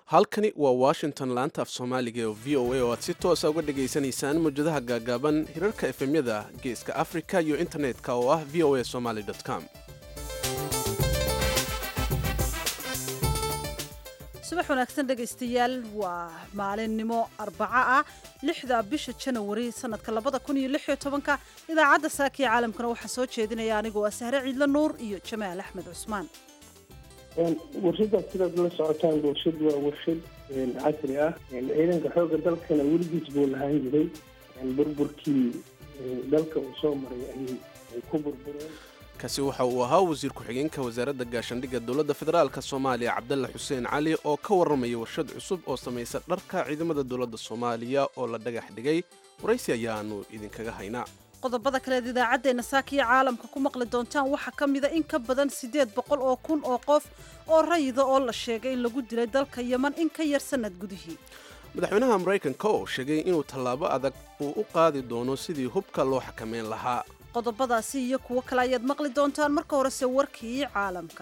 halkani waa washington laanta af soomaaliga oo v o a oo aad si toosa uga dhagaysanaysaan mawjadaha gaagaaban hirarka efemyada geeska africa iyo internetka oo ah v o a somaly com subax wanaagsan dhegaystayaal waa maalinimo arbaco ah lixda bisha janawari sanadka labada kun iyo lix iyo tobanka idaacadda saaka ee caalamkana waxaa soo jeedinaya anigoo ah sahre ciidla nuur iyo jamaal axmed cusmaan warshadaas sidaad la socotaan warshad waa warshad casri ah ciidanka xoogga dalkana weligiis buu lahaan jiray burburkii dalka uu soo maray ayay ku burbureen kaasi waxa uu ahaa wasiir ku-xigeenka wasaaradda gaashandhigga dowladda federaalk soomaaliya cabdalla xuseen cali oo ka warramaya warshad cusub oo samaysa dharka ciidamada dowladda soomaaliya oo la dhagax dhigay waraysi ayaanu idinkaga haynaa qodobada kaleed idaacaddeenna saakiya caalamka ku maqli doontaan waxaa ka mida in ka badan siddeed boqol oo kun oo qof oo rayida oo la sheegay in lagu dilay dalka yeman in ka yar sannad gudihii madaxweynaha maraykanka oo sheegay inuu tallaabo adag uu u qaadi doono sidii hubka loo xakameyn lahaa qodobadaasi iyo kuwo kale ayaad maqli doontaan marka horese warkii caalamka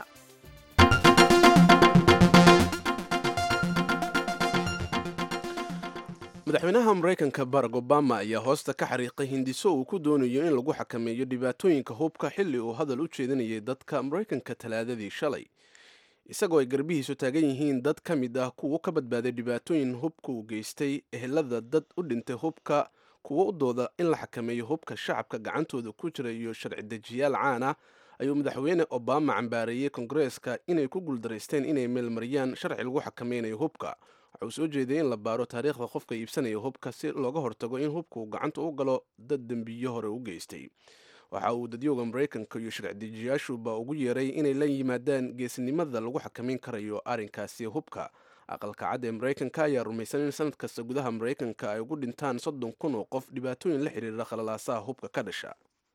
madaxweynaha maraykanka barack obama ayaa hoosta ka xariiqay hindiso uu ku doonayo in lagu xakameeyo dhibaatooyinka hubka xilli uu hadal u jeedinayay dadka maraykanka talaadadii shalay isagoo ay garbihiisu taagan yihiin dad ka mid ah kuwo ka badbaaday dhibaatooyin hubka uu geystay ehelada dad u dhintay hubka kuwo u dooda in la xakameeyo hubka shacabka gacantooda ku jira iyo sharci dejiyaal caan ah ayuu madaxweyne obama cambaareeyey kongareeska inay ku guuldaraysteen inay meelmariyaan sharci lagu xakameynayo hubka waxa uu soo jeeday in la baaro taariikhda qofka iibsanaya hubka si looga hortago in hubka uu gacanta u galo dad dembiyo hore u geystay waxa uu dadyooga maraykanka iyo sharci dejiyaashuba ugu yeeray inay la yimaadaan geesinimada lagu xakameyn karayo arrinkaasi hubka aqalka cad ee maraykanka ayaa rumaysan in sanad kasta gudaha maraykanka ay ugu dhintaan soddon kun oo qof dhibaatooyin la xiriira khalalaasaha hubka ka dhasha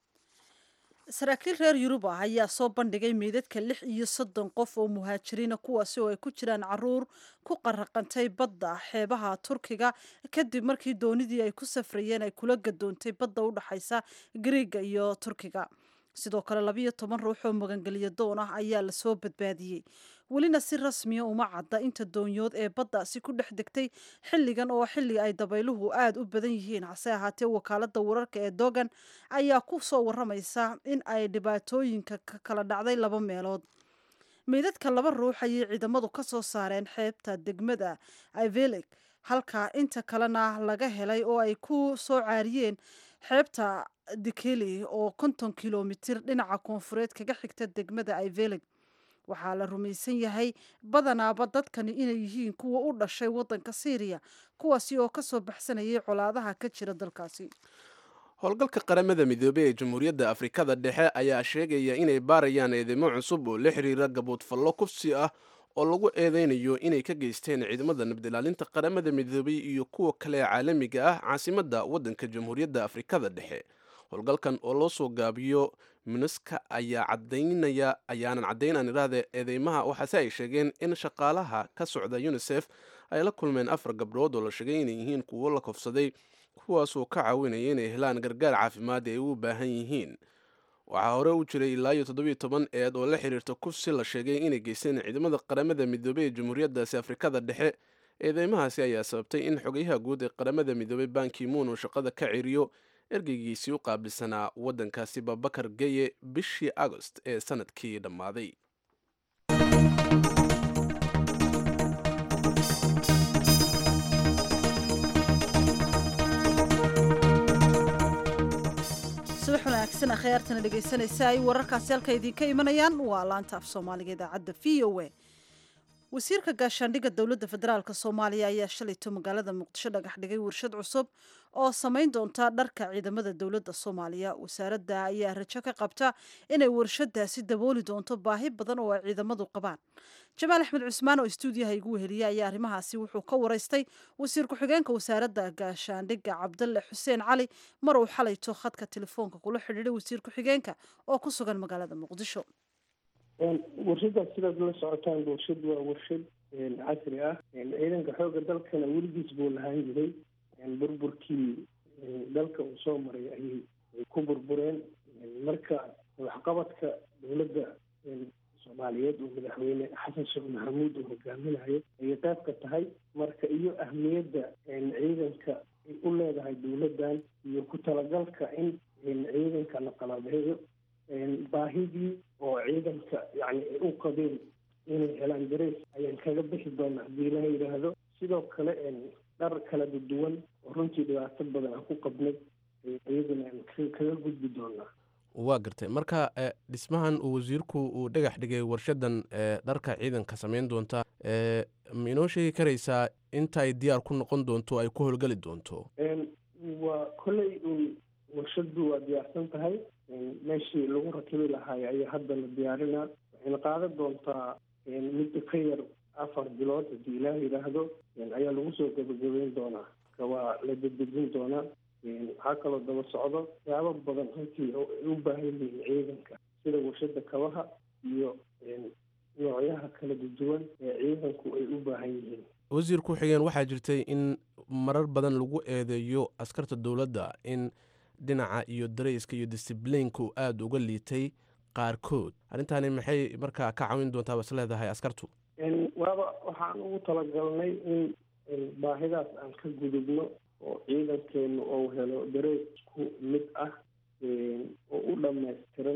saraakiil reer yurub ah ayaa soo bandhigay meydadka lix iyo soddon qof oo muhaajiriina kuwaasi oo ay ku jiraan caruur ku qaraqantay badda xeebaha turkiga kadib markii doonidii ay ku safrayeen ay kula gadoontay badda u dhexaysa griiga iyo turkiga sidoo kale labiyo toban ruux oo magangeliyo doon ah ayaa lasoo badbaadiyey welina si rasmiya uma cadda inta doonyood ee baddaasi ku dhex degtay xilligan oo xilli ay dabayluhu aada u badan yihiin hase ahaatee wakaaladda wararka ee dogan ayaa ku soo waramaysa in ay dhibaatooyinka ka kala dhacday laba meelood meydadka laba ruux ayay ciidamadu ka soo saareen xeebta degmada ivelig halka inta kalena laga helay oo ay ku soo caariyeen xeebta dikeli oo konton kilomitir dhinaca koonfureed kaga xigta degmada ivelig waxaa la rumaysan yahay badanaaba dadkani inay yihiin kuwa u dhashay waddanka syriya kuwaasi oo kasoo baxsanayay colaadaha ka jira dalkaasi howlgalka qaramada midoobey ee jamhuuriyadda afrikada dhexe ayaa sheegaya inay baarayaan eedeymo cusub oo la xiriira gaboodfallo kufsi ah oo lagu eedeynayo inay ka geysteen ciidamada nabadilaalinta qaramada midoobey iyo kuwa kale ee caalamiga ah caasimadda waddanka jamhuuriyadda afrikada dhexe howlgalkan oo loo soo gaabiyo minuska ayaa cadaynaya ayaanan caddaynaan idhaahde eedeymaha waxaase ay sheegeen in shaqaalaha ka socda unisef ay la kulmeen afar gabdhood oo la sheegay inay yihiin kuwo la kofsaday kuwaasoo ka caawinaya inay helaan gargaar caafimaad ay u baahan yihiin waxaa hore u jiray ilaa iyo toddobiyo toban eed oo la xiriirta kufsi la sheegay inay geysteen ciidamada qaramada midoobey ee jamhuuriyaddaasi afrikada dhexe eedeymahaasi ayaa sababtay in xogayaha guud ee qaramada midoobey bankimuun uu shaqada ka ciriyo ergeygiisii u qaabilsanaa waddankaasi babakar geye bishii agost ee sanadkii dhammaaday subax wanaagsan akhyaartana dhegaysanaysa ay wararkaasi halka idinka imanayaan waa laanta af soomaaliga idaacadda v o a wasiirka gaashaandhigga dowladda federaalk soomaaliya ayaa shalayto magaalada muqdisho dhagax dhigay warshad cusub oo samayn doonta dharka ciidamada dowladda soomaaliya wasaaradda ayaa rajo ka qabta inay warshadaasi dabooli doonto baahi badan oo ay ciidamadu qabaan jamaal axmed cusmaan oo istuudiyaha igu weheliya ayaa arrimahaasi wuxuu ka waraystay wasiir ku-xigeenka wasaaradda gaashaandhigga cabdalle xuseen cali mar uu xalayto khadka telefoonka kula xidhiiday wasiir ku-xigeenka oo ku sugan magaalada muqdisho warshadaas sidaad la socotaan warshad waa warshad casri ah ciidanka xoogga dalkana weligiis buu lahaan jiray burburkii dalka uu soo maray ayay ku burbureen marka waxqabadka dowladda soomaaliyeed oo madaxweyne xasan sheekh maxamuud uu hogaaminayo ayay qayb ka tahay marka iyo ahmiyadda ciidanka ay u leedahay dowladdan iyo ku talagalka in ciidanka la qalabeeyo baahidii oo ciidanka yani ay u qabeen inay helaan dareys ayaan kaga bixi doonaa haddii ilaha yidhaahdo sidoo kale dhar kala duwan oo runtii dhibaato badan aan ku qabnay iyaduna aan kaga gudbi doonaa waa gartay marka dhismahan uu wasiirku uu dhagax dhigay warshadan dharka ciidanka samayn doonta ma inoo sheegi karaysaa inta ay diyaar ku noqon doonto ay ku howlgeli doonto waa kolley un warshadu waa diyaarsan tahay meeshii lagu rakibi lahaay ayaa hadda la diyaarinaa waxayna qaadan doontaa muddo ka yar afar bilood haddii ilaah yidhaahdo ayaa lagu soo gabagabeyn doonaa marka waa la dedejin doonaa waxaa kaloo daba socdo waxyaabo badan runtii oo ay u baahan yihiin ciidanka sida warshada kabaha iyo noocyaha kala duwan ee ciidanku ay u baahan yihiin wasiir ku xigeen waxaa jirtay in marar badan lagu eedeeyo askarta dowladda in dhinaca iyo darayska iyo disiblinka aada uga liitay qaarkood arrintaani maxay markaa ka cawin doontaa bas leedahay askartu waaba waxaan ugu talagalnay in baahidaas aan ka gudubno oo ciidankeenu uu helo dareesku mid ah oo u dhammaystiran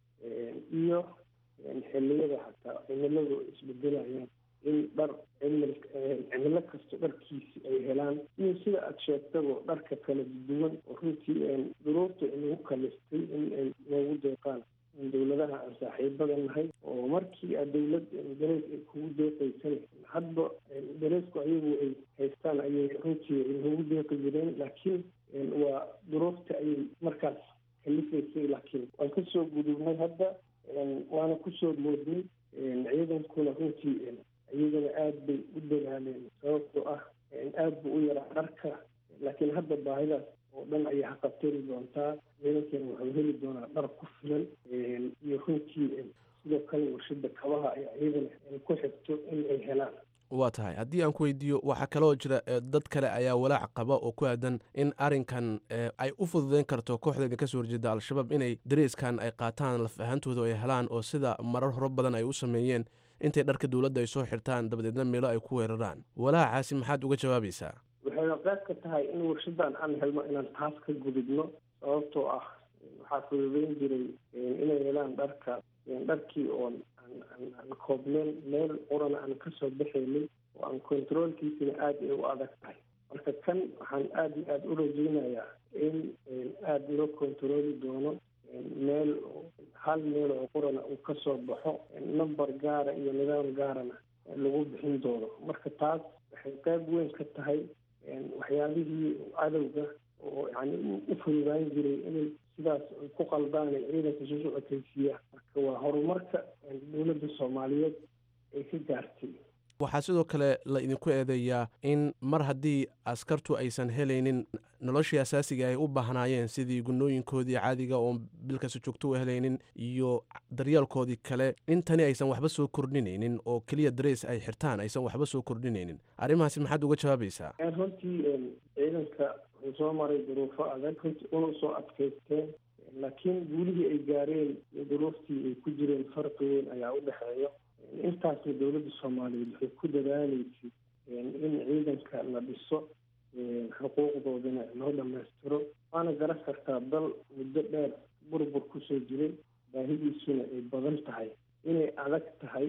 iyo xilliyada xataa cimiladu isbedelayaan in dhar cimil cimilo kasta dharkiisi ay helaan iyo sida aada sheegtaba dharka kala duwan oo runtii duruurta inagu kalistay in ay noogu deeqaan dowladaha aan saaxiibada nahay oo markii a dowlad darees ay kugu deeqaysan hadba dareesku ayagu ay haystaan ayay runtii noogu deeqi jireen laakiin waa duruufta ayay markaas kalifaysay laakiin waan kasoo gudubnay hadda waana kusoo moodnay ciidankuna runtii iyagana aada bay u dadaaleen sababtoo ah aada buu u yaraa dharka laakiin hadda baahidaas oo dhan ayay haqabteri doontaa ciidankeena wuxuu heli doonaa dhar ku filan iyo runtii sidoo kale warshada kabaha ayaa iyadana ku xigto in ay helaan waa tahay haddii aan ku weydiiyo waxaa kaloo jira dad kale ayaa walaac qaba oo ku aadan in arrinkan ay u fududeyn karto kooxda idinka soo horjeeda al-shabaab inay dareeskan ay qaataan laf ahaantooda ay helaan oo sida marar horo badan ay u sameeyeen intay dharka dowladda ay soo xirtaan dabadeedna meelo ay ku weeraraan walaacaasi maxaad uga jawaabaysaa waxayna qayb ka tahay in warshadan aan helno inaan taas ka gudubno sababtoo ah waxaa fududeyn jiray inay helaan dharka dharkii oon aan koobneen meel qurana aan kasoo baxaynay oo aan controolkiisina aada ay u adag tahay marka kan waxaan aada iyo aada u rajeynayaa in aada loo controoli doono meel hal meel oo qurana uu kasoo baxo number gaara iyo nidaam gaarana lagu bixin doono marka taas waxay qayb weyn ka tahay waxyaabihii cadowga oo yani u fududaan jiray inay sidaas ku qaldaan ay ciidanka soo socotaysiiyaan marka waa horumarka dowladda soomaaliyeed ay ka gaartay waxaa sidoo kale la idinku eedeeyaa in mar haddii askartu aysan helaynin noloshii asaasiga ay u baahnaayeen sidii gunooyinkoodii caadiga oo bilkasta joogto u helaynin iyo daryeelkoodii kale in tani aysan waxba soo kordhinaynin oo keliya dareys ay xirtaan aysan waxba soo kordhinaynin arrimahaasi maxaad uga jawaabaysaa runtii ciidanka wuxuu soo maray duruufo adag runtii una soo adkaysteen laakiin guulihii ay gaareen iyo duruuftii ay ku jireen farqi weyn ayaa u dhexeeya intaasna dowladda soomaaliyeed waxay ku dadaaleysay in ciidanka la dhiso xuquuqdoodana loo dhammaystiro waana garan kartaa dal muddo dheer burbur kusoo jiray baahidiisuna ay badan tahay inay adag tahay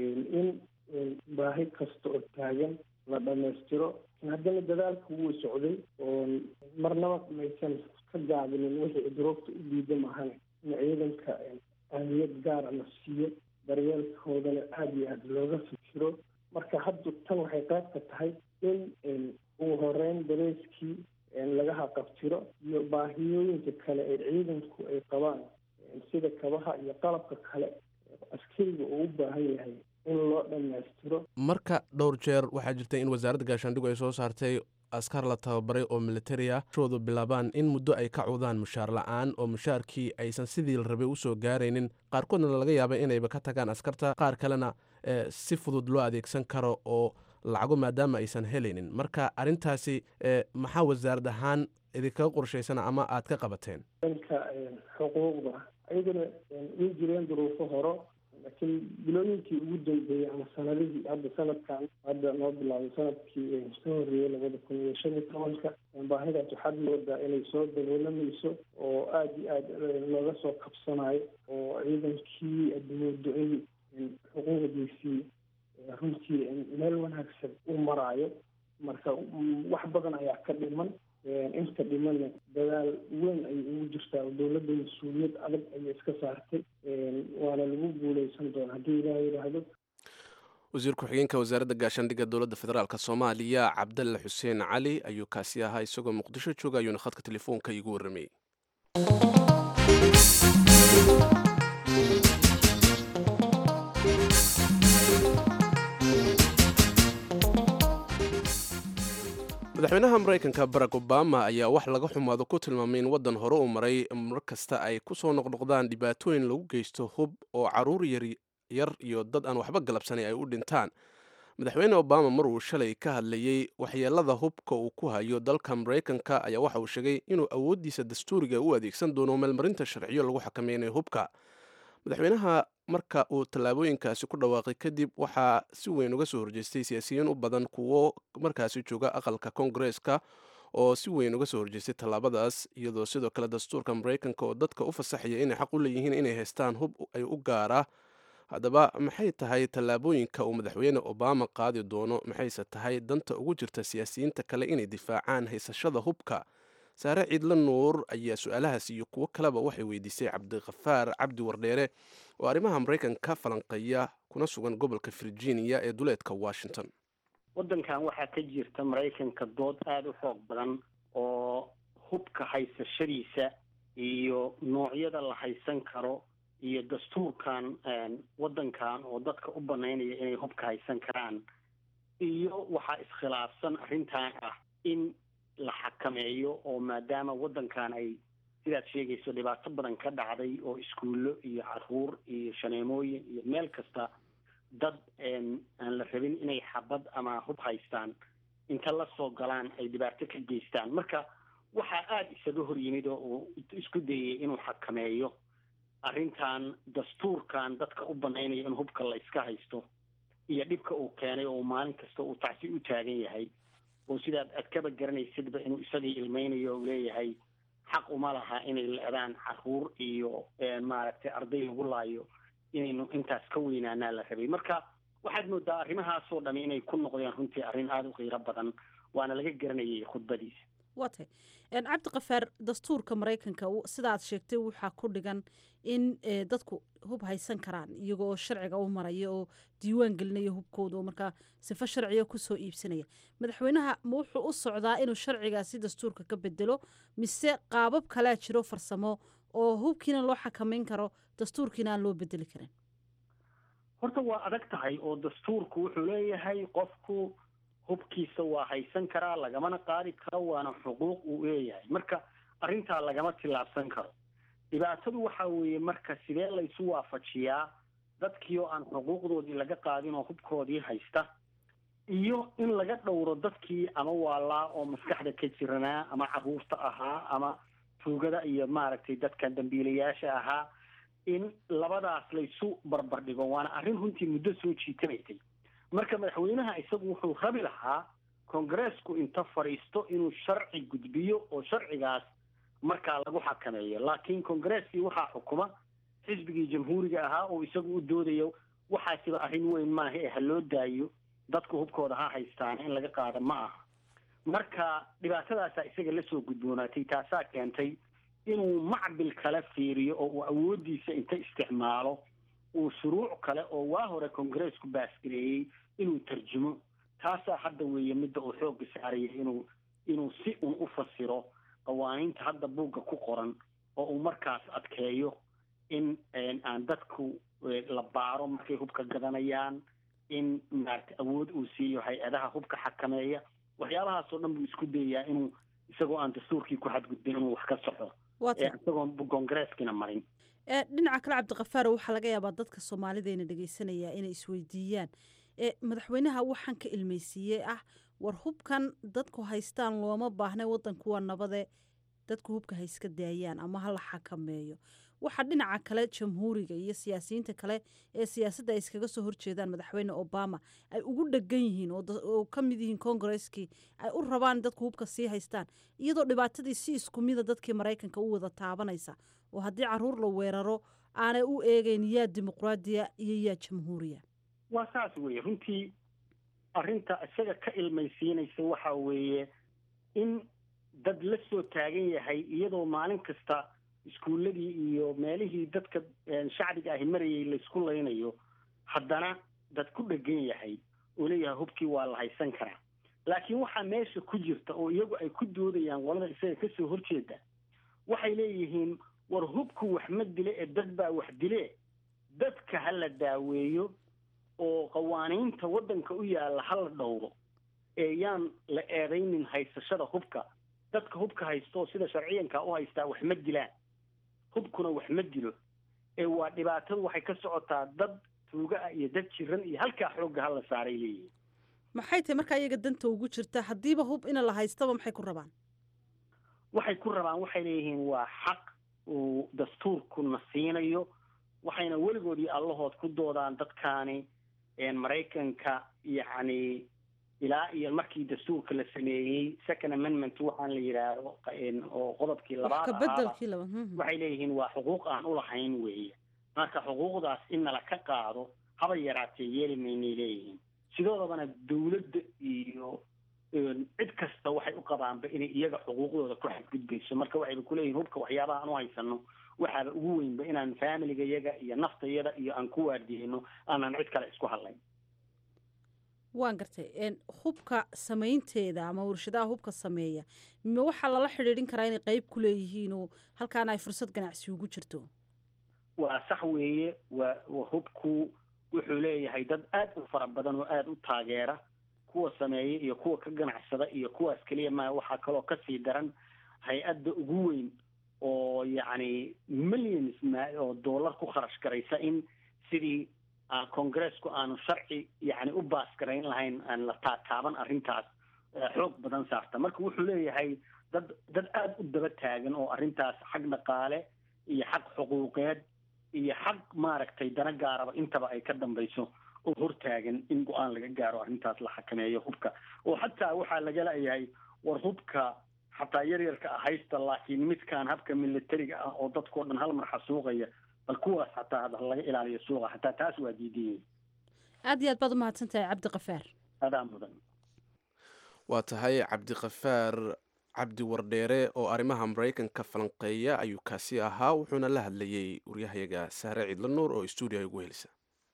in baahi kasta oo taagan la dhammaystiro haddana dadaalka wuu socday oo marnaba maysan ka gaabinin wixii duruufta u diida mahane in ciidanka ahmiyad gaara la siiyo daryeelkoodana aada iyo aada looga fikiro marka hadda tan waxay qayb ka tahay in ugu horeyn dareyskii laga haqabtiro iyo baahiyooyinka kale ee ciidanku ay qabaan sida kabaha iyo qalabka kale askariga uu u baahan yahay in loo dhammaystiro marka dhowr jeer waxaa jirtay in wasaaradda gaashaandhigu ay soo saartay askar la tababaray oo militari ah shoodu bilaabaan in muddo ay ka cudaan mushaar la-aan oo mushaarkii aysan sidii la rabay usoo gaaraynin qaarkoodna laga yaabay inayba ka tagaan askarta qaar kalena si fudud loo adeegsan karo oo lacago maadaama aysan helaynin marka arrintaasi maxaa wasaarad ahaan idinkaga qorshaysana ama aad ka qabateen dhanka xuquuqda ayagana way jireen duruufo horo laakiin bilooyinkii ugu dambeeyey ama sanadihii hadda sanadkan hadda noo bilaabay sanadkii ka horreeyey labada kun iyo shan iyo tobanka baahidaas waxaad moodaa inay soo daboolamayso oo aada iyo aada looga soo kabsanayo oo ciidankii aad moodo in xuquuqdiisii runtii meel wanaagsan u maraayo marka wax badan ayaa ka dhiman inta dhimanna dadaal weyn ayay ugu jirtaa oo dowladda mas-uuliyad adag ayay iska saartay waana lagu guuleysan doona haddii ilaah yidhaahdo wasiir ku-xigeenka wasaaradda gaashaandhigga dowladda federaalk soomaaliya cabdalle xuseen cali ayuu kaasi ahaa isagoo muqdisho jooga ayuuna khadka telefoonka iigu warramayey madaxweynaha maraykanka barack obama ayaa wax laga xumaado ku tilmaamay in waddan hore u maray mar kasta ay ku soo noqnoqdaan dhibaatooyin lagu geysto hub oo caruur yar iyo dad aan waxba galabsanay ay u dhintaan madaxweyne obama mar uu shalay ka hadlayey waxyeelada hubka uu ku hayo dalka maraykanka ayaa waxa uu sheegay inuu awooddiisa dastuuriga u adeegsan doono meelmarinta sharciyo lagu xakameynayo hubka madaxweynaha marka uu tallaabooyinkaasi ku dhawaaqay kadib waxaa si weyn uga soo horjeestay siyaasiyiin u badan kuwo markaasi jooga aqalka koongareeska oo si weyn uga soo horjeestay tallaabadaas iyadoo sidoo kale dastuurka maraykanka oo dadka u fasaxaya inay xaq u leeyihiin inay haystaan hub ay u gaara haddaba maxay tahay tallaabooyinka uu madaxweyne obama qaadi doono maxayse tahay danta ugu jirta siyaasiyiinta kale inay difaacaan haysashada hubka saare ciidla nuur ayaa su-aalahaas iyo kuwo kaleba waxay weydiisay cabdikhafaar cabdi wardheere oo arrimaha maraykanka ka falanqeeya kuna sugan gobolka virginia ee duleedka washington waddankan waxaa ka jirta maraykanka dood aada u xoog badan oo hubka haysashadiisa iyo noocyada la haysan karo iyo dastuurkan waddankan oo dadka u banaynaya inay hubka haysan karaan iyo waxaa iskhilaafsan arrintan ah in la xakameeyo oo maadaama waddankan ay sidaad sheegayso dhibaato badan ka dhacday oo iskuullo iyo caruur iyo shaneemooyin iyo meel kasta dad aan la rabin inay xabad ama hub haystaan inta la soo galaan ay dhibaato ka geystaan marka waxaa aada isaga hor yimid oo uu isku dayay inuu xakameeyo arrintan dastuurkan dadka u banaynaya in hubka la iska haysto iyo dhibka uu keenay oo maalin kasta uu tacsi u taagan yahay oo sidaad aad kaba garanaysidba inuu isagii ilmeynayo o leeyahay xaq uma laha inay leedaan caruur iyo maaragtay arday lagu laayo inaynu intaas ka weynaanaa la rabay marka waxaad moodaa arrimahaasoo dhami inay ku noqdeen runtii arrin aada u qiiro badan waana laga garanayay khudbadiisa waa tay cabdikafaar dastuurka maraykanka sidaad sheegtay waxaa ku dhigan in dadku hub haysan karaan iyago oo sharciga u maraya oo diiwaan gelinaya hubkooda oo markaa sifo sharciga kusoo iibsanaya madaxweynaha ma wuxuu u socdaa inuu sharcigaasi dastuurka ka bedelo mise qaabab kalea jiro farsamo oo hubkiina loo xakameyn karo dastuurkiina aan loo bedeli karin horta waa adag tahay oo dastuurku wuxuu leeyahay qofku hubkiisa waa haysan karaa lagamana qaadi karo waana xuquuq uu leeyahay marka arrintaa lagama tillaabsan karo dhibaatadu waxa weeye marka sidee laysu waafajiyaa dadkii oo aan xuquuqdoodii laga qaadin oo hubkoodii haysta iyo in laga dhowro dadkii ama waalaa oo maskaxda ka jiranaa ama caruurta ahaa ama tuugada iyo maaragtay dadka dambiilayaasha ahaa in labadaas laysu barbardhigo waana arrin runtii muddo soo jiitamaysay marka madaxweynaha isagu wuxuu rabi lahaa kongareesku inta fadhiisto inuu sharci gudbiyo oo sharcigaas markaa lagu xakameeyo laakiin kongareskii waxaa xukuma xisbigii jamhuuriga ahaa oo isagu u doodayo waxaasiba arrin weyn maaha ee ha loo daayo dadku hubkooda ha haystaan in laga qaado ma aha marka dhibaatadaasaa isaga lasoo gudboonaatay taasaa keentay inuu macbil kale fiiriyo oo uu awooddiisa inta isticmaalo uu shuruuc kale oo waa hore kongareesku baasgareeyey inuu tarjumo taasaa hadda weeye midda uu xoogga saaraya inuu inuu si un u fasiro qawaaniinta hadda buugga ku qoran oo uu markaas adkeeyo in aan dadku la baaro markay hubka gadanayaan in maarata awood uu siiyo hay-adaha hubka xakameeya waxyaabahaasoo dhan buu isku dayayaa inuu isagoo aan dastuurkii ku xadgudbin inuu wax ka soxo isagoon kongareeskina marin dhinaca kale cabdikafaar waxaa laga yaabaa dadka soomaalideena dhegeysanaya inay isweydiiyaan madaxweynaha waxaan ka ilmeysiiyey ah war hubkan dadku haystaan looma baahna wadanku waa nabade dadku hubka ha iska daayaan ama ha la xakameeyo waxaa dhinaca kale jamhuuriga iyo siyaasiyiinta kale ee siyaasadda ay iskaga soo horjeedaan madaxweyne obama ay ugu dhegan yihiin oo ka mid yihiin kongareskii ay u rabaan dadku hubka sii haystaan iyadoo dhibaatadii si isku mida dadkii maraykanka u wada taabanaysa oo haddii caruur la weeraro aanay u eegeyn yaa dimuqraadiya iyo yaa jamhuuriya waa saas weeye runtii arrinta isaga ka ilmaysiinaysa waxa weeye in dad la soo taagan yahay iyadoo maalin kasta iskuulladii iyo meelihii dadka shacbiga ahi marayay laysku laynayo haddana dad ku dhegan yahay oo leeyahay hubkii waa la haysan karaa laakiin waxaa meesha ku jirta oo iyagu ay ku doodayaan qolada isaga kasoo horjeeda waxay leeyihiin war hubku wax ma dile ee dad baa wax dile dadka ha la daaweeyo oo qawaaniinta waddanka u yaalla ha la dhowro ee yaan la eedaynin haysashada hubka dadka hubka haysto sida sharciyanka u haystaa wax ma dilaan hubkuna wax ma dilo ee waa dhibaatadu waxay ka socotaa dad tuuga ah iyo dad jiran iyo halkaa xoogga ha la saaray leeyihin maxay tahay markaa iyaga danta ugu jirta haddiiba hub ina la haystaba maxay ku rabaan waxay ku rabaan waxay leeyihiin waa xaq uu dastuurkuna siinayo waxayna weligood iyo allahood ku doodaan dadkaani maraykanka yacni ilaa iyo markii dastuurka la sameeyey second amendment waxaan la yidhaahdo oo qodobkii labaad ahaaba waxay leeyihiin waa xuquuq aan ulahayn weeye marka xuquuqdaas in nala ka qaado haba yaraatee yeeli maynay leeyihiin sidoodabana dawladda iyo cid kasta waxay u qabaanba inay iyaga xuquuqdooda ku xadgudbayso marka waxayba kuleeyihin hubka waxyaabaha aan u haysano waxaaba ugu weynba inaan faamiliga yaga iyo naftayada iyo aan ku waardiyeyno aanan cid kale isku hadlayn waan gartay hubka samaynteeda ama warshadaha hubka sameeya ma waxaa lala xidhiidhin karaa inay qeyb ku leeyihiin oo halkaana ay fursad ganacsi ugu jirto waa sax weeye waa hubku wuxuu leeyahay dad aad u fara badan oo aada u taageera kuwa sameeya iyo kuwa ka ganacsada iyo kuwaas keliya ma waxaa kaloo kasii daran hay-adda ugu weyn oo yacni millions ma oo dollar ku kharash garaysa in sidii congressku aanu sharci yani u baasgarayn lahayn aan la taataaban arrintaas xoog badan saarta marka wuxuu leeyahay dad dad aada u daba taagan oo arrintaas xag dhaqaale iyo xag xuquuqeed iyo xag maaragtay dana gaaraba intaba ay ka dambayso oo hortaagan in go-aan laga gaaro arrintaas la xakameeyo hubka oo xataa waxaa laga leeyahay war hubka xataa yaryarka ah haysta laakiin midkaan habka militariga ah oo dadkao dhan hal mar xasuuqaya bal kuwaas xataa laga ilaaliyo suuqa xataa taas waa diidan aad iyo aad baad umahadsan tahay cabdi kafaar adaa mudan waa tahay cabdikafaar cabdi wardheere oo arrimaha maraykanka falanqeeya ayuu kaasi ahaa wuxuuna la hadlayey waryahayaga saare ciidla nuur oo stuudiyaha ugu helisa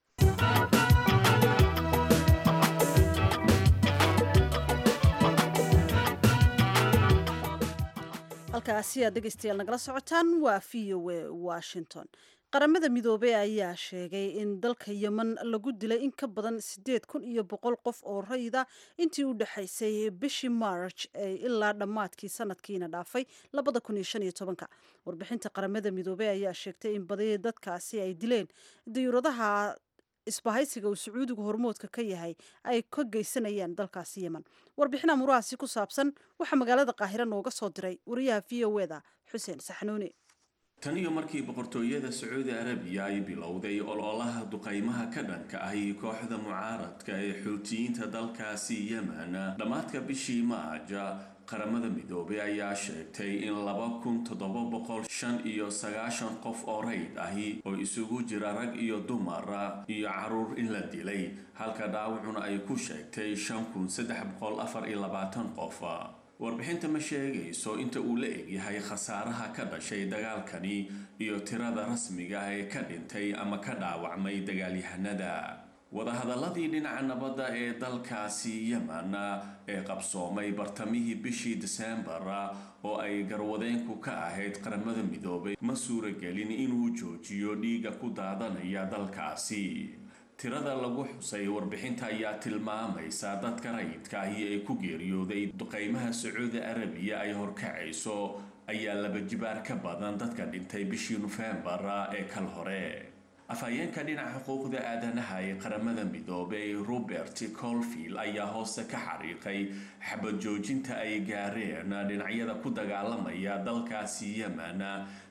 halkaasi aad dhegeystayaal nagala socotaan waa v o a washington qaramada midoobey ayaa sheegay in dalka yemen lagu dilay in ka badan siddeed kun iyo boqol qof oo rayida intii u dhexaysay bishii march ilaa dhammaadkii sanadkiina dhaafay labada kun iyo shan iyo tobanka warbixinta qaramada midoobey ayaa sheegtay in badi dadkaasi ay dileen diyuuradaha isbahaysiga uu sacuudigu hormoodka ka yahay ay ka geysanayaan dalkaasi yemen warbixin amurahaasi ku saabsan waxaa magaalada qaahiro nooga soo diray wariyaha v o eda xuseen saxnuuni tan iyo markii boqortooyada sacuudi arabiya ay bilowday ololaha duqaymaha ka dhanka ahi kooxda mucaaradka ee xuutiyiinta dalkaasi yemen dhammaadka bishii maaja qaramada midoobay ayaa sheegtay in laba kun toddoba boqol shan iyo sagaashan qof oo rayd ahi oo isugu jira rag iyo dumar iyo caruur in la dilay halka dhaawacuna ay ku sheegtay shan kun saddex boqol afar iyo labaatan qof warbixinta ma sheegayso inta uu la egyahay khasaaraha ka dhashay dagaalkani iyo tirada rasmiga ah ee ka dhintay ama ka dhaawacmay dagaalyahanada wadahadaladii dhinaca nabadda ee dalkaasi yemen ee qabsoomay bartamihii bishii diseembar oo ay garwadeenku ka ahayd qaramada midoobay ma suuragelin inuu joojiyo dhiiga ku daadanaya dalkaasi tirada lagu xusay warbixinta ayaa tilmaamaysa dadka rayidka ahi ee ku geeriyooday duqaymaha sacuudi arabiya ay horkacayso ayaa laba jibaar ka badan dadka dhintay bishii nofembar ee kal hore afhayeenka dhinaca xuquuqda aadanaha ee qaramada midoobay robert colfield ayaa hoose ka xariiqay xabad joojinta ay gaareen dhinacyada ku dagaalamaya dalkaasi yemen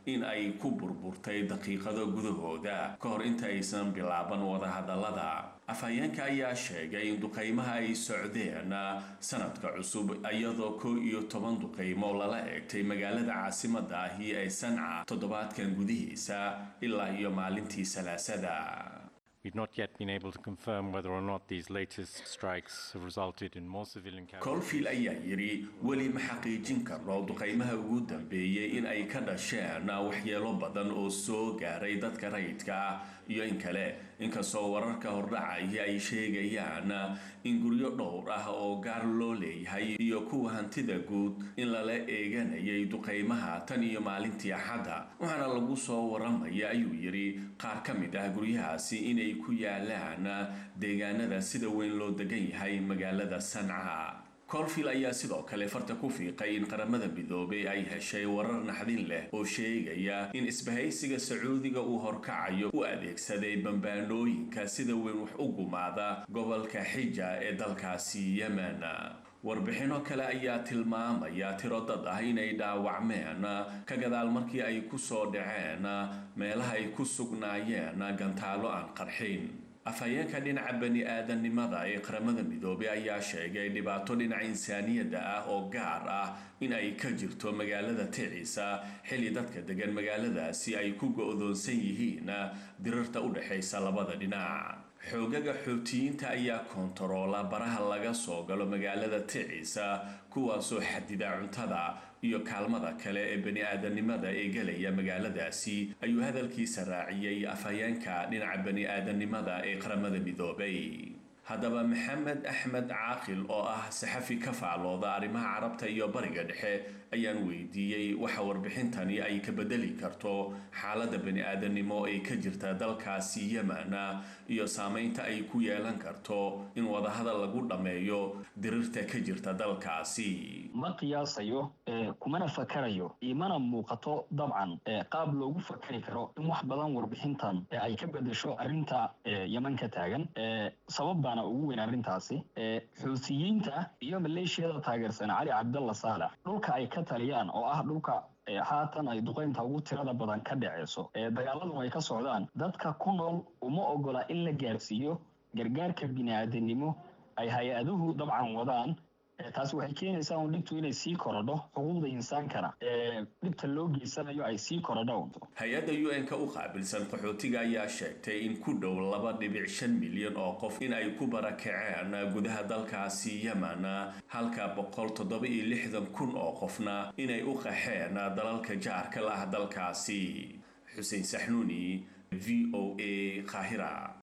in ay ku burburtay daqiiqado gudahooda ka hor inta aysan bilaaban wadahadallada afhayeenka ayaa sheegay in duqaymaha ay socdeen sanadka cusub iyadoo kow iyo toban duqaymo lala eegtay magaalada caasimada ahi ee sanca toddobaadkan gudihiisa ilaa iyo maalintii salaasada We've not yet been able to confirm whether or not these latest strikes have resulted in more civilian colfield ayaa yidhi weli ma xaqiijin karno duqaymaha ugu dambeeyey in ay ka dhasheen waxyeelo badan oo soo gaaray dadka rayidka ah iyo in kale inkastoo wararka hordhacaya ay sheegayaan in guryo dhowr ah oo gaar loo leeyahay iyo kuwa hantida guud in lala eeganayay duqaymaha tan iyo maalintii axadda waxaana lagu soo waramaya ayuu yidhi qaar ka mid ah guryahaasi inay ku yaalaan deegaanada sida weyn loo degan yahay magaalada sanca colfield ayaa sidoo kale farta ku fiiqay in qaramada midoobay ay heshay warar naxdin leh oo sheegaya in isbahaysiga sacuudiga uu horkacayo u adeegsaday bambaanooyinka sida weyn wax u gumaada gobolka xija ee dalkaasi yemen warbixino kale ayaa tilmaamaya tiro dad ah inay dhaawacmeen ka gadaal markii ay ku soo dhaceen meelaha ay ku sugnaayeen gantaalo aan qarxin afhayeenka dhinaca bani aadamnimada ee qaramada midoobay ayaa sheegay dhibaato dhinaca insaaniyadda ah oo gaar ah in ay ka jirto magaalada ticiisa xilli dadka degan magaaladaasi ay ku go-doonsan yihiin dirarta u dhexaysa labada dhinac xoogaga xootiyiinta ayaa koontaroola baraha laga soo galo magaalada ticiisa kuwaasoo xadida cuntada iyo kaalmada kale ee bani aadamnimada ee gelaya magaaladaasi ayuu hadalkiisa raaciyey afhayeenka dhinaca bani aadamnimada ee qaramada midoobay haddaba maxamed axmed caaqil oo ah saxafi ka faallooda arrimaha carabta iyo bariga dhexe ayaan weydiiyey waxa warbixintani ay ka bedeli karto xaaladda bani aadamnimo ee ka jirta dalkaasi yemen iyo saameynta ay ku yeelan karto in wadahadal lagu dhammeeyo dirirta ka jirta dalkaasi ma qiyaasayo kumana fakarayo imana muuqato dabcan qaab loogu fakari karo in wax badan warbixintan ay ka bedesho arrinta yeman ka taagan sabab baana ugu weyn arrintaasi xuutiyiinta iyo maleeshiyada taageersan cali cabdalla saalax dhulka ay ka taliyaan oo ah dhulka haatan ay duqeynta ugu tirada badan ka dhaceyso dagaaladun ay ka socdaan dadka ku nool uma ogola in la gaarsiiyo gargaarka bini-aadanimo ay hay-aduhu dabcan wadaan taasi waxay keenaysaa un dhibtu inay sii korodho xuquuqda insaankana dhibta loo geysanayo ay sii korodho hay-adda u n-ka u qaabilsan qaxootiga ayaa sheegtay in ku dhow laba dhibic shan milyan oo qof in ay ku barakaceen gudaha dalkaasi yemen halka boqol toddoba iyo lixdan kun oo qofna inay u qaxeen dalalka jaarka la ah dalkaasi xuseen saxnuuni v o a qaahira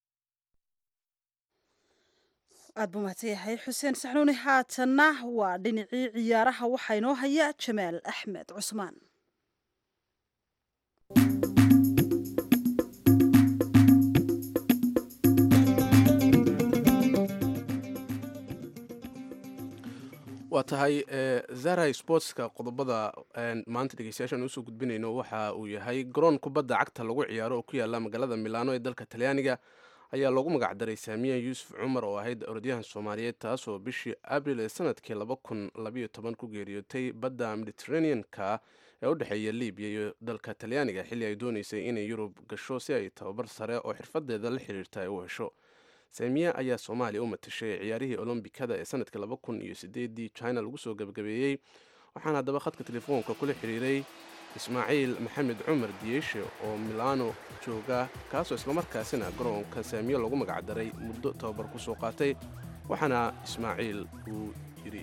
aad buu mahadsan yahay xuseen saxnuuni haatanna waa dhinacii ciyaaraha waxaa inoo haya jamaal axmed cusmaan waa tahay zara sportska qodobada maanta dhegeystayaashaan usoo gudbinayno waxa uu yahay garoon kubadda cagta lagu ciyaaro oo ku yaala magaalada milano ee dalka talyaaniga ayaa loogu magacdaray saamiya yuusuf cumar oo ahayd orodyahan soomaaliyeed taasoo bishii abril ee sanadkii laba kun labayo toban ku geeriyootay badda mediteranean-ka ee u dhexeeya libiya iyo dalka talyaaniga xilli ay dooneysay inay yurub gasho si ay tababar sare oo xirfadeeda la xiriirta ay u hesho saamiya ayaa soomaaliya u matashay ciyaarihii olombikada ee sanadkii laba kun iyo sideedii china lagu soo gebagabeeyey waxaana haddaba khadka telefoonka kula xiriiray ismaaciil maxamed cumar diyeshe oo milano jooga kaasoo islamarkaasina garoonka saamiyo lagu magacdaray muddo tababar ku soo qaatay waxaana ismaaciil uu yidhi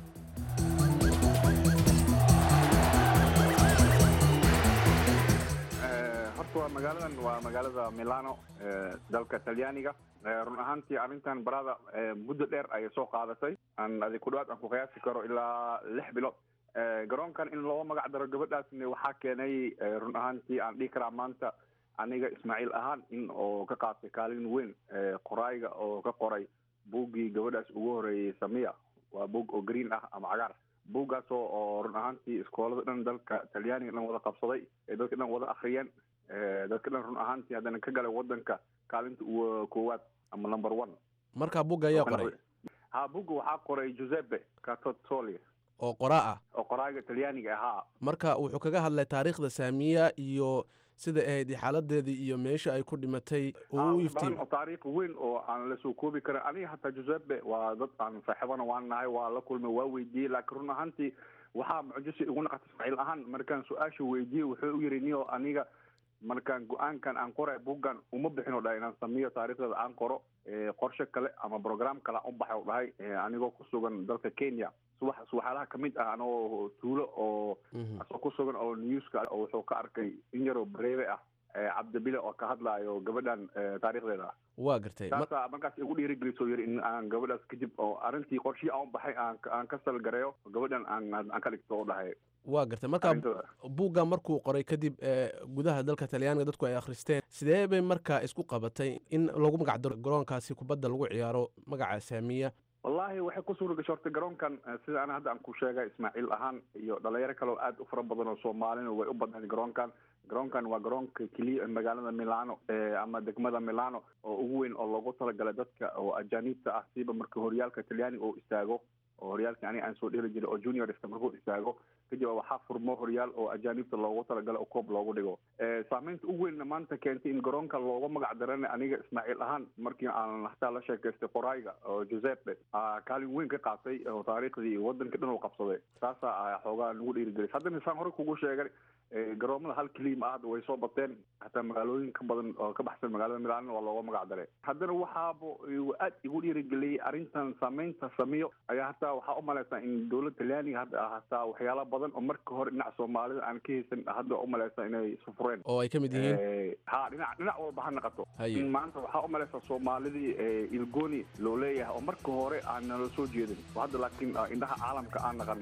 horta waa magaaladan waa magaalada milano dalka talyaaniga run ahaantii arrintan barada muddo dheer ayay soo qaadatay aan adi ku dhawaad aan ku qiyaasi karo ilaa lix bilood garoonkan in loo magac daro gabadhaasna waxaa keenay run ahaantii aan dhihi karaa maanta aniga ismaaciil ahaan in oo ka qaatay kaalin weyn qoraayiga oo ka qoray buuggii gabadhaas ugu horeeyey samiya waa buug oo green ah ama cagaar buuggaasoo oo run ahaantii iskoolada dhan dalka talyaaniga dhan wada qabsaday ee dadka dhan wada akriyeen dadka dhan run ahaantii haddana ka galay wadanka kaalinta koowaad ama number one markaa bugga ayaa qoray ha bugga waxaa qoray giuseppe catotoli oo qoraa ah oo qoraaga talyaaniga ahaa marka wuxuu kaga hadlay taariikhda saamiya iyo sida ahayd xaaladeedii iyo meesha ay ku dhimatay uu u iftiin badan oo taariikh weyn oo aan la soo koobi karin aniga hataa giuseppe waa dad aan saaxiibana waan nahay waa la kulmay waa weydiiyey laakiin run ahaantii waxaa mucjisi igu naqatay ismaaciil ahaan markaan su-aasha weydiiyey wuxuu u yiri niyo aniga markaan go-aankan aan qoray buggan uma bixin oo dhahay inaan sameeyo taariikhdeeda aan qoro qorshe kale ama program kale aan u baxay oo dhahay anigoo ku sugan dalka kenya subax subaxaalaha kamid ah anoo tuulo oo asoo ku sugan oo newska oo wuxuu ka arkay in yaroo bareebe ah cabdibile oo ka hadlaayo gabadhan taariikhdeeda waa gartay taasaa markaas igu dhiirigelisoo yiri in aan gabadhaas kadib oo arrintii qorshihii aan u baxay aan aan ka salgareeyo gabadhan aan aan ka dhigto oo dhahay waa gartay marka buugga markuu qoray kadib gudaha dalka talyaaniga dadku ay akhristeen sidee bay markaa isku qabatay in lagu magacdaro garoonkaasi kubadda lagu ciyaaro magaca saamiya wallahi waxay ku suura gashay horta garoonkan sida ana hadda aan ku sheegay ismaaciil ahaan iyo dhalinyaro kale oo aad u fara badan oo soomaalina way u badnayd garoonkan garoonkan waa garoonka keliya magaalada milano ama degmada milano oo ugu weyn oo loogu talagalay dadka oo ajaaniibta ah siiba marka horyaalka talyaaniga oo istaago oo horyaalkii aniga aan soo dheli jiray oo juniorska markuu istaago kadib waxaa furmo horyaal oo ajaanibta loogu talagalay oo koob loogu dhigo saameynta ugu weynna maanta keentay in garoonka looga magac darana aniga ismaaciil ahaan markii aan hataa la sheekaystay qorayga oo giuseppe kaalin weyn ka qaatay oo taariikhdii wadanka dhan uu qabsaday taasaa xoogaa nagu dhiirigelis haddana saan hore kugu sheegay garoomada hal keliya ma ahda way soo bateen hataa magaalooyin ka badan oo ka baxsan magaalada milaanna waa looga magac daray haddana waxaaba aad igu dhiirigeliyey arrintan saameynta samiyo ayaa hataa waxaa u malaysaa in dowladda talyaaniga hadda hataa waxyaala badan oo marka hore dhinaca soomaalida aan ka haysan hadda waa u malaysaa inay sufureen oo ay ka mid yihiin ha dhinac dhinac walba ha naqato Haye. in maanta waxaa u malaysaa soomaalidii ilgoni loo leeyahay oo marka hore aan nala soo jeedin oo hadda laakiin ah, indhaha caalamka aan naqan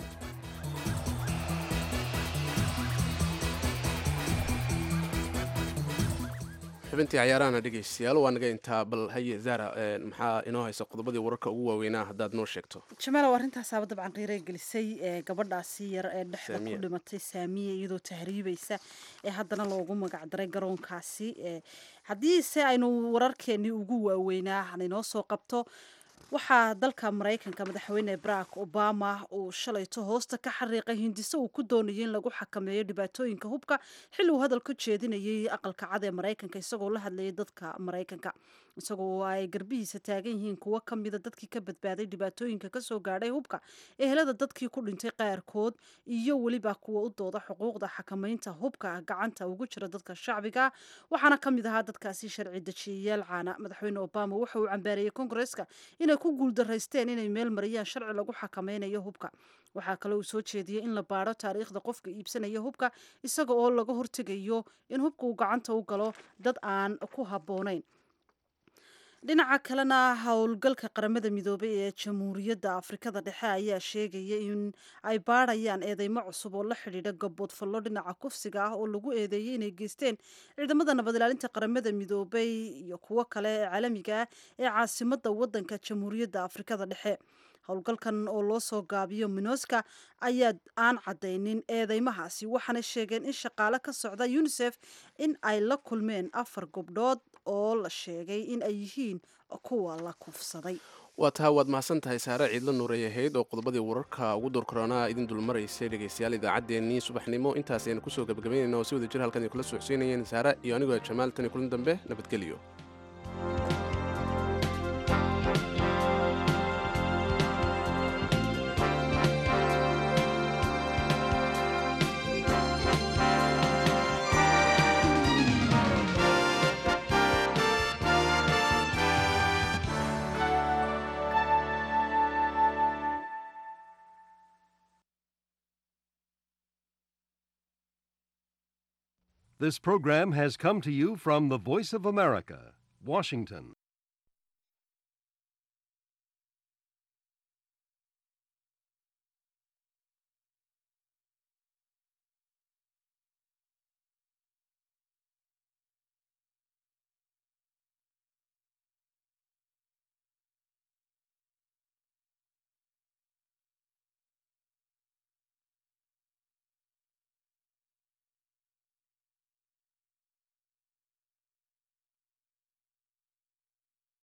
xubintii cayaarahana dhegeystayaal waa naga intaa bal haye zara eh, maxaa inoo haysa qodobadii wararka ugu waaweynaa haddaad noo sheegto jamaalow arintaasaaba dabcan qiirey gelisay ee gabadhaasi yar ee dhexda ku Saamiya. dhimatay saamiya iyadoo tahriibaysa ee haddana loogu magacdaray garoonkaasi ee haddiise aynu wararkeenii ugu waaweynaa hanaynoo soo qabto waxaa dalka maraykanka madaxweyne barack obama uu shalayto hoosta ka xariiqay hindiso uu ku doonayay in lagu xakameeyo dhibaatooyinka hubka xilli uu hadal ka jeedinayay aqalka cad ee maraykanka isagoo la hadlayay dadka maraykanka isagoo ay garbihiisa taagan yihiin kuwo ka mida dadkii ka badbaaday dhibaatooyinka kasoo gaadhay hubka ehelada dadkii ku dhintay qaarkood iyo weliba kuwa u dooda xuquuqda xakameynta hubka gacanta ugu jira dadka shacbiga waxaana ka mid ahaa dadkaasi sharci dejiyayaal caana madaxweyne obama wuxa uu cambaareeyey kongareska inay ku guuldaraysteen inay meel mariyaan sharci lagu xakameynayo hubka waxaa kale uu soo jeediyey in la baadho taariikhda qofka iibsanaya hubka isaga oo laga hortegayo in hubka uu gacanta u galo dad aan ku habboonayn dhinaca kalena howlgalka qaramada midoobay ee jamhuuriyadda afrikada dhexe ayaa sheegaya in ay baadhayaan eedeymo cusub oo la xidhiidha gaboodfallo dhinaca kufsiga ah oo lagu eedeeyey inay geysteen ciidamada nabad ilaalinta qaramada midoobay iyo kuwo kale ee caalamiga ah ee caasimada wadanka jamhuuriyadda afrikada dhexe howlgalkan oo loo soo gaabiyo minoska ayaa aan cadaynin eedeymahaasi waxaana sheegeen in shaqaale ka socda unisef in ay la kulmeen afar gobdhood oo la sheegay in ay yihiin kuwa la kufsaday waa taa waad mahadsan tahay saare ciidla nuuray ahayd oo qodobadii wararka ugu doorkaroonaa idin dulmaraysay dhegaystayaal idaacaddeenii subaxnimo intaas aynu kusoo gabagabaynayna oo si wada jir halkan ay kula socodsiinayeen saare iyo anigoo jamaal tani kulan dambe nabadgelyo This program has come to you from the Voice of America, Washington.